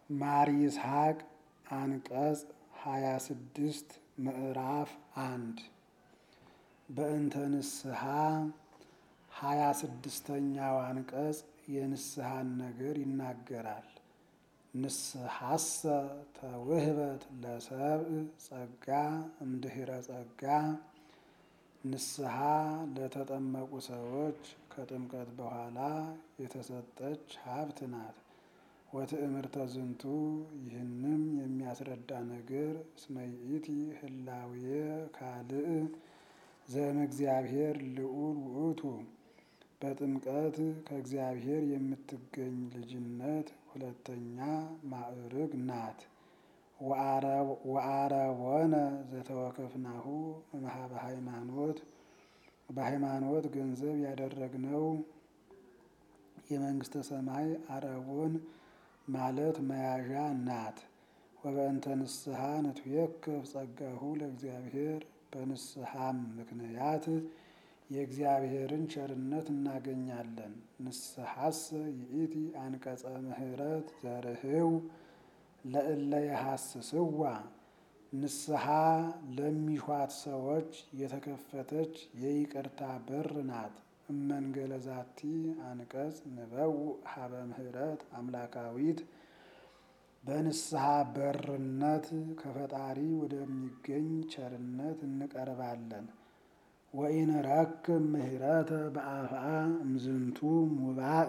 ማር ይስሐቅ አንቀጽ ሃያ ስድስት ምዕራፍ አንድ በእንተ ንስሐ ሃያ ስድስተኛው አንቀጽ የንስሐን ነገር ይናገራል። ንስሐሰ ተውህበት ለሰብእ ጸጋ እምድኅረ ጸጋ ንስሐ ለተጠመቁ ሰዎች ከጥምቀት በኋላ የተሰጠች ሀብት ናት። ወትእምርተ ዝንቱ ይህንም የሚያስረዳ ነገር እስመ ይእቲ ህላዌ ካልእ ዘእም እግዚአብሔር ልዑል ውእቱ በጥምቀት ከእግዚአብሔር የምትገኝ ልጅነት ሁለተኛ ማዕርግ ናት። ወአረቦነ ዘተወከፍናሁ እምኀበ ሃይማኖት በሃይማኖት ገንዘብ ያደረግነው የመንግስተ ሰማይ አረቦን ማለት መያዣ ናት። ወበእንተ ንስሐ ንትዌከፍ ጸጋሁ ለእግዚአብሔር በንስሐም ምክንያት የእግዚአብሔርን ቸርነት እናገኛለን። ንስሐሰ ይእቲ አንቀጸ ምህረት ዘርህው ለእለ የሐስስዋ ንስሐ ለሚሿት ሰዎች የተከፈተች የይቅርታ በር ናት። እመንገለ ዛቲ አንቀጽ ንበው ሀበ ምህረት አምላካዊት በንስሐ በርነት ከፈጣሪ ወደሚገኝ ቸርነት እንቀርባለን። ወኢንረክብ ምህረተ በአፍአ እምዝንቱ ሙባእ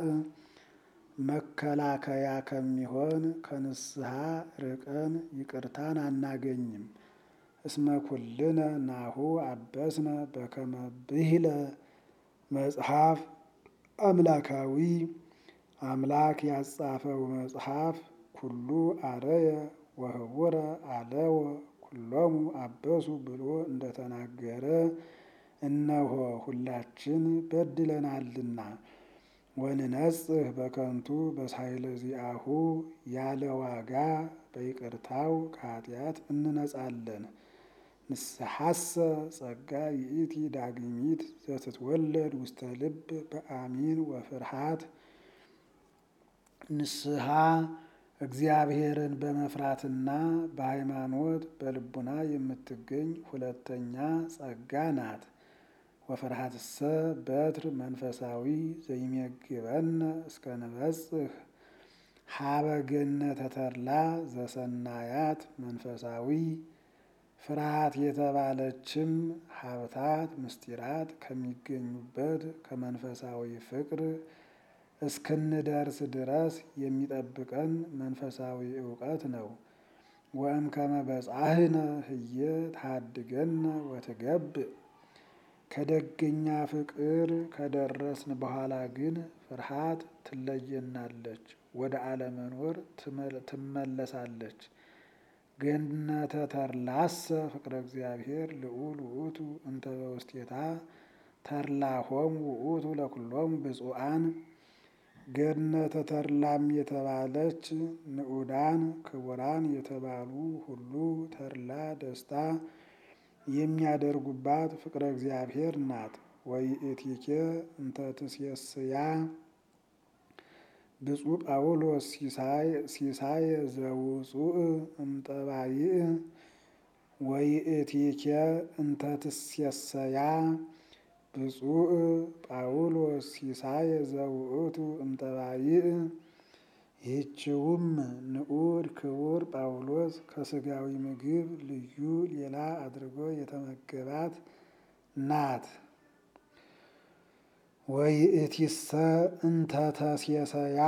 መከላከያ ከሚሆን ከንስሐ ርቀን ይቅርታን አናገኝም። እስመ ኩልነ ናሁ አበስነ በከመ ብሂለ መጽሐፍ አምላካዊ አምላክ ያጻፈው መጽሐፍ ኩሉ አረየ ወህቡረ አለወ ኩሎሙ አበሱ ብሎ እንደተናገረ እነሆ ሁላችን በድለናልና ወንነጽህ በከንቱ በሳይለ ዚአሁ ያለ ዋጋ በይቅርታው ከኃጢአት እንነጻለን። ንስሐሰ ጸጋ ይእቲ ዳግሚት ዘትትወለድ ውስተ ልብ በአሚን ወፍርሃት ንስሐ እግዚአብሔርን በመፍራትና በሃይማኖት በልቡና የምትገኝ ሁለተኛ ጸጋ ናት። ወፍርሃትሰ በትር መንፈሳዊ ዘይሜግበነ እስከ ንበጽህ ሀበ ገነተ ተድላ ዘሰናያት መንፈሳዊ ፍርሃት የተባለችም ሀብታት ምስጢራት ከሚገኙበት ከመንፈሳዊ ፍቅር እስክንደርስ ድረስ የሚጠብቀን መንፈሳዊ እውቀት ነው። ወእምከመ በጻሕነ ህየ ታድገነ ወትገብእ ከደገኛ ፍቅር ከደረስን በኋላ ግን ፍርሃት ትለየናለች፣ ወደ አለመኖር ትመለሳለች። ገነተ ተድላሰ ፍቅረ እግዚአብሔር ልዑል ውእቱ እንተ በውስቴታ ተድላሆሙ ውእቱ ለኩሎሙ ብፁዓን ገነተ ተድላም የተባለች ንዑዳን ክቡራን የተባሉ ሁሉ ተድላ ደስታ የሚያደርጉባት ፍቅረ እግዚአብሔር ናት። ወይእቲኬ እንተ ትሴስያ ብፁዕ ጳውሎስ ሲሳይ ዘውፁእ እምጠባይእ ወይእቲኬ እንተ ትሴሰያ ብፁዕ ጳውሎስ ሲሳይ ዘውእቱ እምጠባይእ ይህችውም ንዑድ ክቡር ጳውሎስ ከስጋዊ ምግብ ልዩ ሌላ አድርጎ የተመገባት ናት። ወይእቲሰ እንተ ተሴሰያ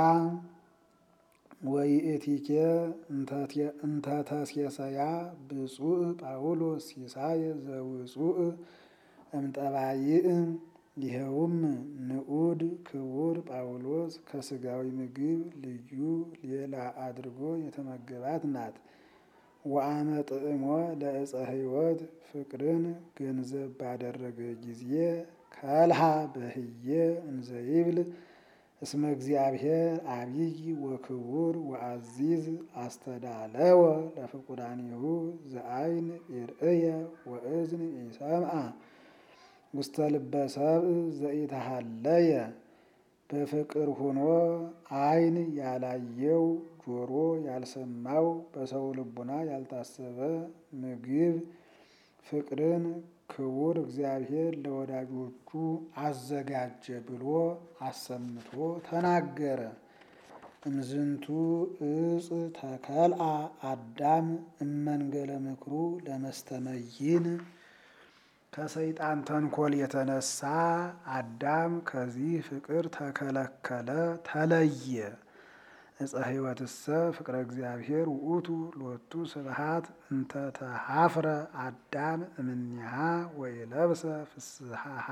ወይእቲኬ እንተ ተሴሰያ ብፁዕ ጳውሎስ ሲሳይ ዘውፁእ እምጠባይእ ይኸውም ንዑድ ክቡር ጳውሎስ ከስጋዊ ምግብ ልዩ ሌላ አድርጎ የተመገባት ናት። ወአመ ጥዕሞ ለዕፀ ሕይወት ፍቅርን ገንዘብ ባደረገ ጊዜ ከልሃ በህየ እንዘይብል እስመ እግዚአብሔር አቢይ ወክቡር ወአዚዝ አስተዳለወ ለፍቁራኒሁ ዘአይን ይርእየ ወእዝን ይሰምዐ ውስተ ልበ ሰብእ ዘኢተሃለየ በፍቅር ሆኖ ዓይን ያላየው ጆሮ ያልሰማው በሰው ልቡና ያልታሰበ ምግብ ፍቅርን ክቡር እግዚአብሔር ለወዳጆቹ አዘጋጀ ብሎ አሰምቶ ተናገረ። እምዝንቱ እጽ ተከልአ አዳም እመንገለ ምክሩ ለመስተመይን ከሰይጣን ተንኮል የተነሳ አዳም ከዚህ ፍቅር ተከለከለ፣ ተለየ። እፀ ሕይወትሰ ፍቅረ እግዚአብሔር ውእቱ ሎቱ ስብሐት እንተ ተሃፍረ አዳም እምኔሃ ወይለብሰ ፍስሐሃ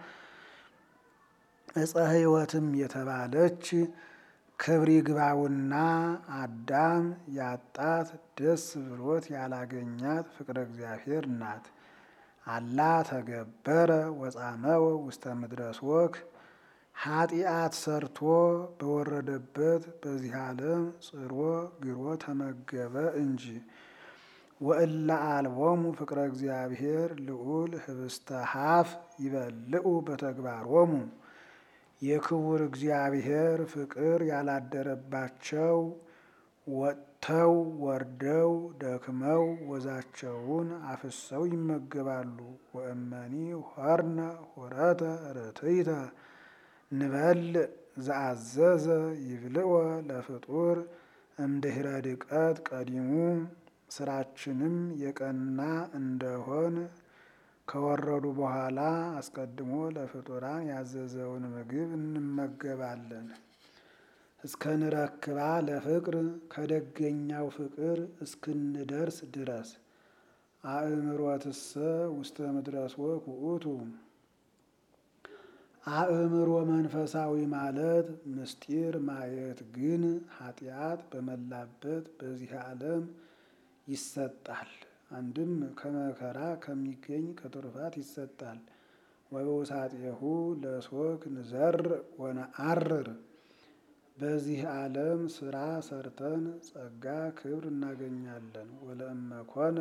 እፀ ሕይወትም የተባለች ክብር ይግባውና አዳም ያጣት ደስ ብሎት ያላገኛት ፍቅረ እግዚአብሔር ናት። አላ ተገበረ ወጻመወ ውስተ ምድረ ሶክ ኃጢአት ሰርቶ በወረደበት በዚህ ዓለም ጽሮ ግሮ ተመገበ እንጂ። ወእለ አልቦሙ ፍቅረ እግዚአብሔር ልዑል ህብስተ ሀፍ ይበልዑ በተግባሮሙ የክቡር እግዚአብሔር ፍቅር ያላደረባቸው ወጥተው ወርደው ደክመው ወዛቸውን አፍሰው ይመገባሉ። ወእመኒ ሆርነ ሆረተ ርትይተ ንበል ዘአዘዘ ይብልወ ለፍጡር እምድኅረ ድቀት ቀዲሙ ስራችንም የቀና እንደሆን ከወረዱ በኋላ አስቀድሞ ለፍጡራን ያዘዘውን ምግብ እንመገባለን። እስከ ንረክባ ለፍቅር ከደገኛው ፍቅር እስክንደርስ ድረስ አእምሮትሰ ውስተ ምድረ ሶክ ውእቱ አእምሮ መንፈሳዊ ማለት ምስጢር ማየት ግን ኃጢአት በመላበት በዚህ ዓለም ይሰጣል። አንድም ከመከራ ከሚገኝ ከትሩፋት ይሰጣል። ወበውሳጤሁ ለሶክ ንዘር ወነአርር በዚህ ዓለም ስራ ሰርተን ጸጋ ክብር እናገኛለን። ወለእመኮነ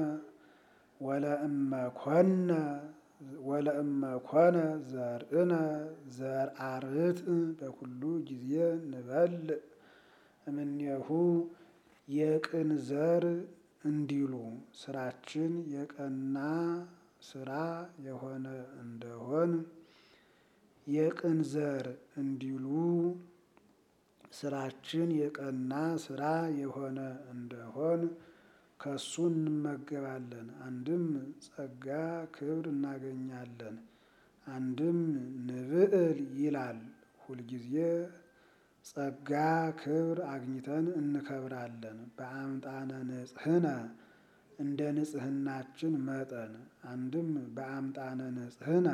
ወለእመኮነ ወለእመኮነ ዘርእነ ዘርአርት በኩሉ ጊዜ ንበልዕ እምኔሁ የቅን ዘር እንዲሉ ስራችን የቀና ስራ የሆነ እንደሆን የቅን ዘር እንዲሉ ስራችን የቀና ስራ የሆነ እንደሆን ከሱ እንመገባለን። አንድም ጸጋ ክብር እናገኛለን። አንድም ንብዕል ይላል ሁልጊዜ ጸጋ ክብር አግኝተን እንከብራለን። በአምጣነ ንጽሕነ እንደ ንጽሕናችን መጠን አንድም በአምጣነ ንጽሕነ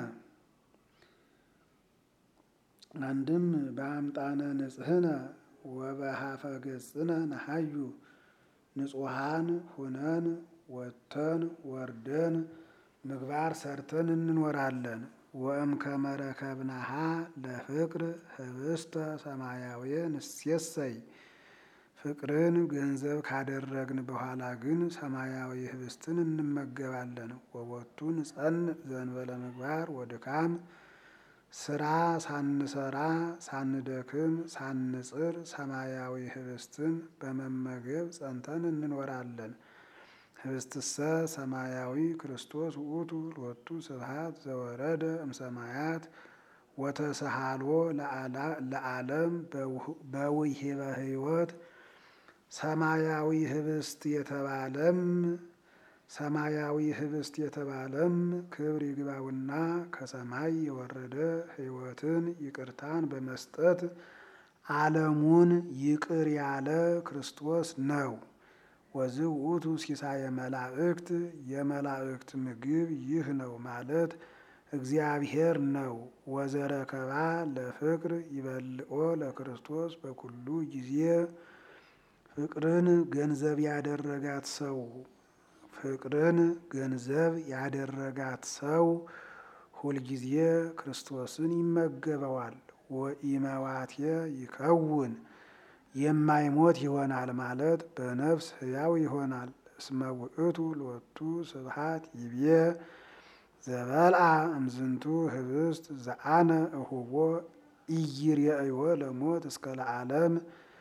አንድም በአምጣነ ንጽሕነ ወበሃፈ ገጽነ ነሐዩ ንጹሐን ሁነን ወጥተን ወርደን ምግባር ሰርተን እንኖራለን። ወእምከመ ረከብናሃ ለፍቅር ህብስተ ሰማያዊ ንሴሰይ ፍቅርን ገንዘብ ካደረግን በኋላ ግን ሰማያዊ ህብስትን እንመገባለን። ወቦቱ ንጸንዕ ዘእንበለ ምግባር ወድካም ስራ ሳንሰራ ሳንደክም ሳንጽር ሰማያዊ ህብስትን በመመገብ ጸንተን እንኖራለን። ህብስትሰ ሰማያዊ ክርስቶስ ውእቱ ሎቱ ስብሐት ዘወረደ እምሰማያት ወተሰሃሎ ለዓለም በውሂበ ህይወት ሰማያዊ ህብስት የተባለም ሰማያዊ ህብስት የተባለም ክብር ይግባውና ከሰማይ የወረደ ህይወትን ይቅርታን በመስጠት ዓለሙን ይቅር ያለ ክርስቶስ ነው። ወዝእ ውእቱ ሲሳየ መላእክት የመላእክት ምግብ ይህ ነው ማለት እግዚአብሔር ነው። ወዘረከባ ለፍቅር ይበልኦ ለክርስቶስ በኩሉ ጊዜ ፍቅርን ገንዘብ ያደረጋት ሰው ፍቅርን ገንዘብ ያደረጋት ሰው ሁልጊዜ ክርስቶስን ይመገበዋል። ወኢመዋትየ ይከውን የማይሞት ይሆናል ማለት በነፍስ ሕያው ይሆናል። እስመ ውእቱ ሎቱ ስብሐት ይቤ ዘበልአ እምዝንቱ ህብስት ዘአነ እሁቦ ኢይሬእዮ ለሞት እስከ ለዓለም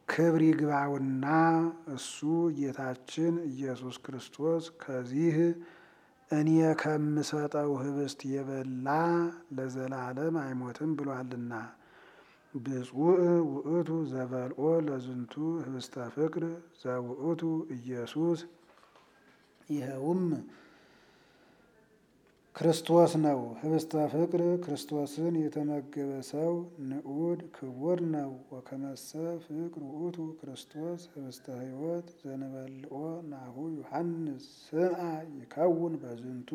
ክብር ይግባውና እሱ ጌታችን ኢየሱስ ክርስቶስ ከዚህ እኔ ከምሰጠው ህብስት የበላ ለዘላለም አይሞትም ብሏልና። ብፁዕ ውእቱ ዘበልኦ ለዝንቱ ህብስተ ፍቅር ዘውእቱ ኢየሱስ ይኸውም ክርስቶስ ነው። ህብስተ ፍቅር ክርስቶስን የተመገበ ሰው ንዑድ ክቡር ነው። ወከመሰ ፍቅር ውእቱ ክርስቶስ ህብስተ ሕይወት ዘንበልኦ ናሁ ዮሐንስ ስምዐ ይከውን በዝንቱ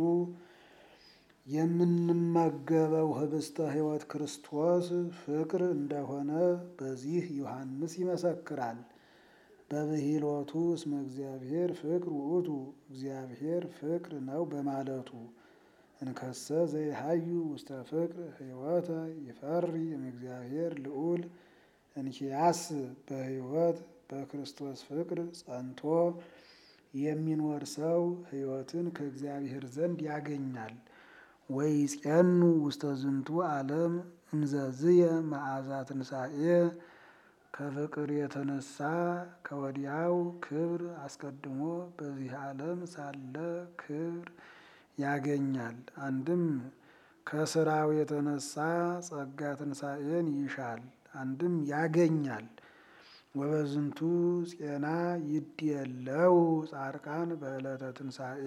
የምንመገበው ህብስተ ሕይወት ክርስቶስ ፍቅር እንደሆነ በዚህ ዮሐንስ ይመሰክራል። በብሂሎቱ እስመ እግዚአብሔር ፍቅር ውእቱ እግዚአብሔር ፍቅር ነው በማለቱ እንከሰ ዘይሃዩ ውስተ ፍቅር ሕይወተ ይፈሪ እምእግዚአብሔር ልዑል እንኪያስ በሕይወት በክርስቶስ ፍቅር ጸንቶ የሚኖር ሰው ሕይወትን ከእግዚአብሔር ዘንድ ያገኛል። ወይጼኑ ውስተ ዝንቱ ዓለም እንዘዝየ መዓዛ ትንሣኤ ከፍቅር የተነሳ ከወዲያው ክብር አስቀድሞ በዚህ ዓለም ሳለ ክብር ያገኛል። አንድም ከስራው የተነሳ ጸጋ ትንሣኤን ይሻል፣ አንድም ያገኛል። ወበዝንቱ ጼና ይድየለው ጻድቃን በዕለተ ትንሣኤ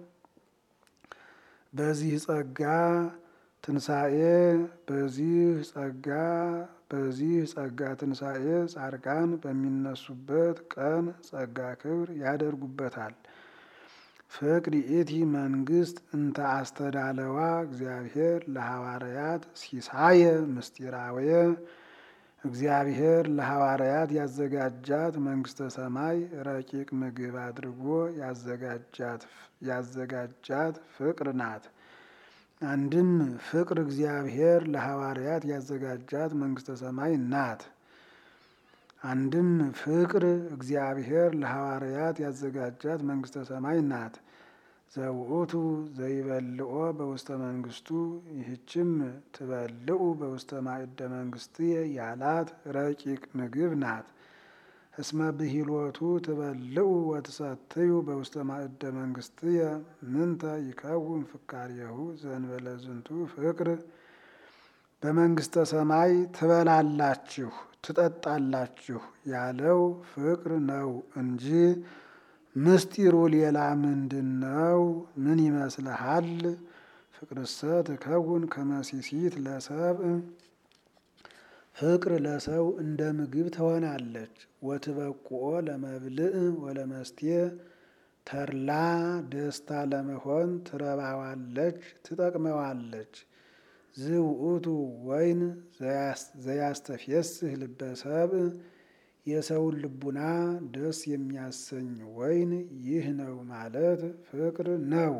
በዚህ ጸጋ ትንሣኤ በዚህ ጸጋ በዚህ ጸጋ ትንሣኤ ጻድቃን በሚነሱበት ቀን ጸጋ ክብር ያደርጉበታል። ፍቅር ይእቲ መንግስት እንተ አስተዳለዋ እግዚአብሔር ለሐዋርያት ሲሳየ ምስጢራውየ እግዚአብሔር ለሐዋርያት ያዘጋጃት መንግስተ ሰማይ ረቂቅ ምግብ አድርጎ ያዘጋጃት ፍቅር ናት። አንድም ፍቅር እግዚአብሔር ለሐዋርያት ያዘጋጃት መንግስተ ሰማይ ናት። አንድም ፍቅር እግዚአብሔር ለሐዋርያት ያዘጋጃት መንግስተ ሰማይ ናት። ዘውእቱ ዘይበልኦ በውስተ መንግስቱ ይህችም ትበልዑ በውስተ ማዕደ መንግስትየ ያላት ረቂቅ ምግብ ናት። እስመ ብሂሎቱ ትበልዑ ወትሰትዩ በውስተ ማዕደ መንግስትየ ምንተ ይከውን ፍካሬሁ ዘእንበለ ዝንቱ ፍቅር በመንግስተ ሰማይ ትበላላችሁ ትጠጣላችሁ ያለው ፍቅር ነው እንጂ ምስጢሩ ሌላ ምንድን ነው? ምን ይመስልሃል? ፍቅርሰ ትከውን ከመሲሲት ለሰብእ ፍቅር ለሰው እንደ ምግብ ትሆናለች። ወትበቁኦ ለመብልዕ ወለመስቴ ተድላ ደስታ ለመሆን ትረባዋለች፣ ትጠቅመዋለች። ዝውእቱ ወይን ዘያስተፌስህ ልበ ሰብእ የሰውን ልቡና ደስ የሚያሰኝ ወይን ይህ ነው ማለት ፍቅር ነው።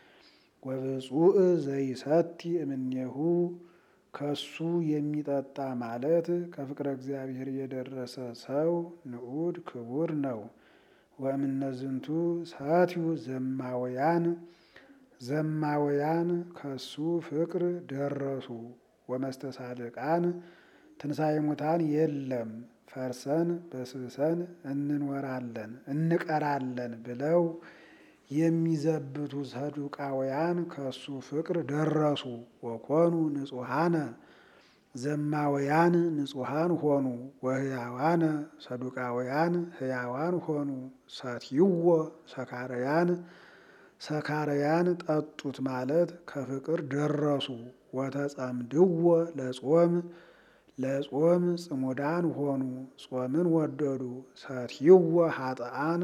ወብፁዕ ዘይሰቲ እምኔሁ ከሱ የሚጠጣ ማለት ከፍቅረ እግዚአብሔር የደረሰ ሰው ንዑድ ክቡር ነው። ወእምነዝንቱ ሰትዩ ዘማውያን ዘማውያን ከሱ ፍቅር ደረሱ። ወመስተሳልቃን ትንሣኤ ሙታን የለም ፈርሰን በስብሰን እንኖራለን እንቀራለን ብለው የሚዘብቱ ሰዱቃውያን ከሱ ፍቅር ደረሱ። ወኮኑ ንጹሐነ ዘማውያን ንጹሐን ሆኑ። ወህያዋነ ሰዱቃውያን ህያዋን ሆኑ። ሰትይዎ ሰካርያን ሰካርያን ጠጡት ማለት ከፍቅር ደረሱ። ወተጸምድዎ ለጾም ለጾም ጽሙዳን ሆኑ። ጾምን ወደዱ። ሰትይዎ ሀጥአን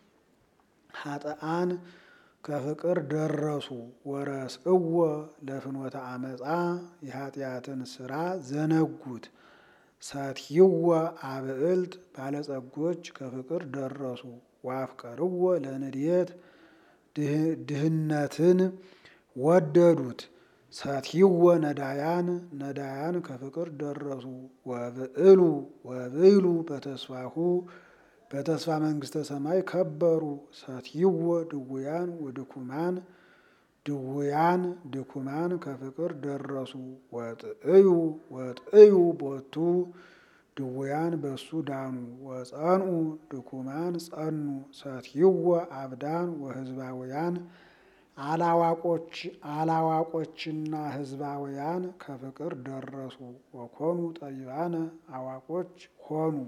ሀጥአን ከፍቅር ደረሱ። ወረስእዎ ለፍኖተ አመፃ የኃጢአትን ስራ ዘነጉት። ሰትይዎ አብዕልት ባለጸጎች ከፍቅር ደረሱ። ዋፍቀርዎ ለንድየት ድህነትን ወደዱት። ሰትይዎ ነዳያን ነዳያን ከፍቅር ደረሱ። ወብዕሉ ወብዕሉ በተስፋሁ በተስፋ መንግስተ ሰማይ ከበሩ። ሰትይዎ ድውያን ወድኩማን ድውያን ድኩማን ከፍቅር ደረሱ። ወጥእዩ ወጥእዩ ቦቱ ድውያን በሱ ዳኑ። ወጸንኡ ድኩማን ጸኑ ሰትይወ አብዳን ወህዝባውያን አላዋቆች አላዋቆችና ህዝባውያን ከፍቅር ደረሱ። ወኮኑ ጠቢባነ አዋቆች ሆኑ።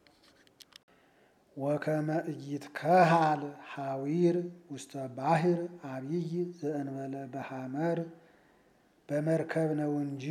ወከመ ኢይትከሃል ሐዊር ውስተ ባሕር አቢይ ዘእንበለ በሐመር በመርከብ ነው እንጂ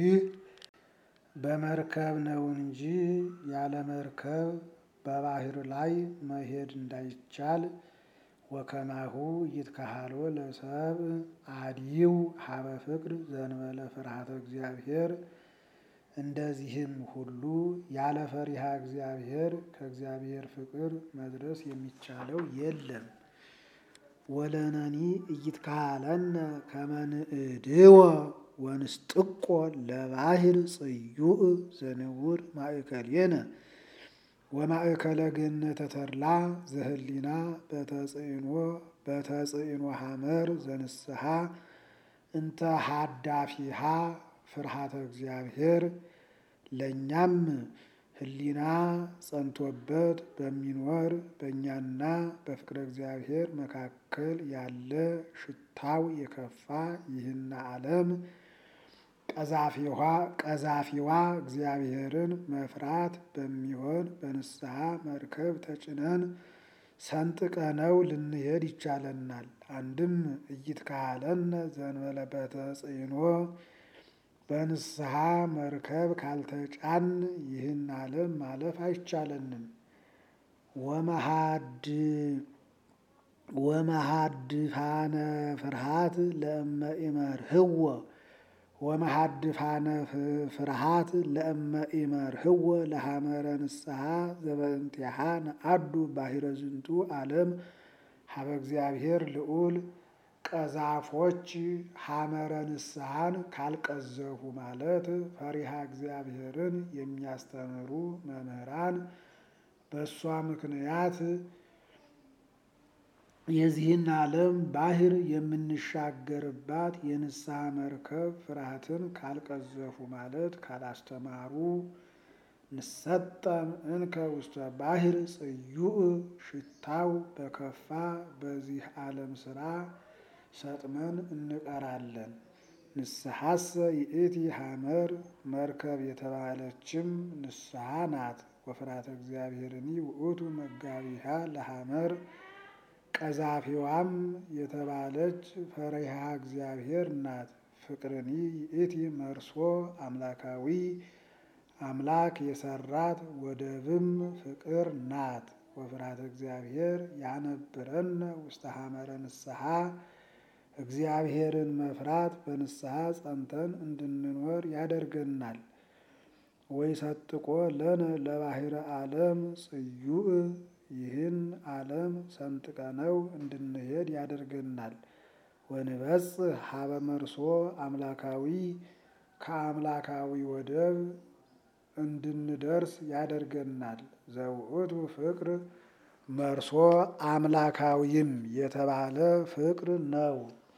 በመርከብ ነው እንጂ ያለ መርከብ በባሕር ላይ መሄድ እንዳይቻል ወከማሁ ይትከሃሎ ለሰብ አድይው ሀበ ፍቅር ዘእንበለ ፍርሃተ እግዚአብሔር እንደዚህም ሁሉ ያለ ፈሪሃ እግዚአብሔር ከእግዚአብሔር ፍቅር መድረስ የሚቻለው የለም። ወለነኒ ኢይትከሃለነ ከመ ንእድወ ወንስጥቆ ለባሕር ጽዩዕ ዘንውር ማእከሌነ ወማእከለ ገነተ ተድላ ዘህሊና በተጽዕኖ በተጽዕኖ ሐመር ዘንስሐ እንተ ሃዳፊሃ ፍርሃተ እግዚአብሔር ለእኛም ህሊና ጸንቶበት በሚኖር በእኛና በፍቅረ እግዚአብሔር መካከል ያለ ሽታው የከፋ ይህን ዓለም ቀዛፊዋ እግዚአብሔርን መፍራት በሚሆን በንስሐ መርከብ ተጭነን ሰንጥቀነው ልንሄድ ይቻለናል። አንድም ኢይትከሃለነ ዘእንበለ በተጽዕኖ በንስሐ መርከብ ካልተጫን ይህን ዓለም ማለፍ አይቻለንም። ወመሃድፋነ ፍርሃት ለእመ ኢመርህዎ ወመሃድፋነ ፍርሃት ለእመ ኢመርህዎ ለሐመረ ንስሐ ዘበእንቲአሃ ነአዱ ባሕረ ዝንቱ ዓለም ሀበ እግዚአብሔር ልዑል ቀዛፎች ሐመረ ንስሐን ካልቀዘፉ ማለት ፈሪሃ እግዚአብሔርን የሚያስተምሩ መምህራን በእሷ ምክንያት የዚህን ዓለም ባሕር የምንሻገርባት የንስሐ መርከብ ፍርሃትን ካልቀዘፉ ማለት ካላስተማሩ ንሰጠም እንከ ውስተ ባሕር ጽዩዕ ሽታው በከፋ በዚህ ዓለም ሥራ ሰጥመን እንቀራለን። ንስሐሰ ይእቲ ሐመር መርከብ የተባለችም ንስሐ ናት። ወፍራተ እግዚአብሔርኒ ውእቱ መጋቢሃ ለሐመር ቀዛፊዋም የተባለች ፈሪሃ እግዚአብሔር ናት። ፍቅርኒ ይእቲ መርሶ አምላካዊ አምላክ የሰራት ወደብም ፍቅር ናት። ወፍራተ እግዚአብሔር ያነብረነ ውስተ ሐመረ ንስሐ እግዚአብሔርን መፍራት በንስሐ ጸንተን እንድንኖር ያደርገናል። ወይ ሰጥቆ ለነ ለባሕረ ዓለም ጽዩዕ ይህን ዓለም ሰንጥቀነው እንድንሄድ ያደርገናል። ወንበጽሕ ሀበ መርሶ አምላካዊ ከአምላካዊ ወደብ እንድንደርስ ያደርገናል። ዘውእቱ ፍቅር መርሶ አምላካዊም የተባለ ፍቅር ነው።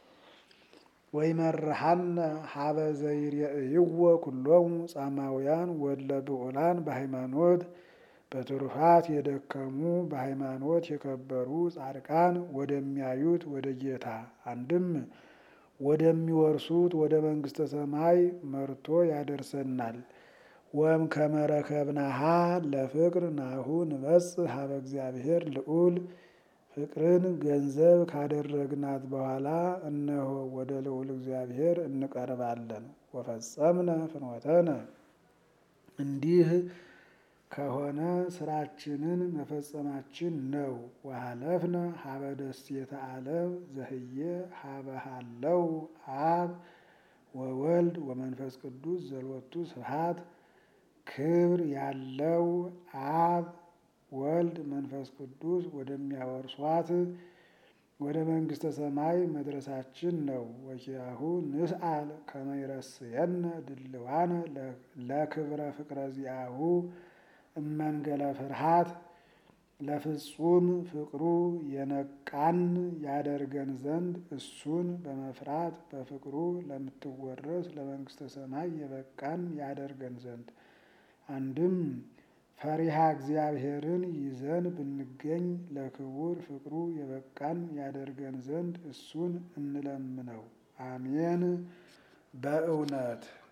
ወይመርሐነ ሀበ ዘይርእይዎ ኩሎሙ ጻማውያን ወለ ብዑላን በሃይማኖት በትሩፋት የደከሙ በሃይማኖት የከበሩ ጻድቃን ወደሚያዩት ወደ ጌታ አንድም ወደሚወርሱት ወደ መንግሥተ ሰማይ መርቶ ያደርሰናል። ወም ከመረከብናሃ ለፍቅር ናሁ ንበጽሕ ሀበ እግዚአብሔር ልዑል ፍቅርን ገንዘብ ካደረግናት በኋላ እነሆ ወደ ልዑል እግዚአብሔር እንቀርባለን። ወፈጸምነ ፍኖተነ እንዲህ ከሆነ ስራችንን መፈጸማችን ነው። ወሀለፍነ ሀበ ደሴተ ዓለም ዘህየ ሀበ ሀለው አብ ወወልድ ወመንፈስ ቅዱስ ዘሎቱ ስብሐት ክብር ያለው አብ ወልድ መንፈስ ቅዱስ ወደሚያወርሷት ወደ መንግሥተ ሰማይ መድረሳችን ነው። ወኪያሁ ንስአል ከመ ይረስየነ ድልዋነ ለክብረ ፍቅረ ዚአሁ እመንገለ ፍርሃት ለፍጹም ፍቅሩ የነቃን ያደርገን ዘንድ እሱን በመፍራት በፍቅሩ ለምትወረስ ለመንግሥተ ሰማይ የበቃን ያደርገን ዘንድ አንድም ፈሪሃ እግዚአብሔርን ይዘን ብንገኝ ለክቡር ፍቅሩ የበቃን ያደርገን ዘንድ እሱን እንለምነው። አሜን። በእውነት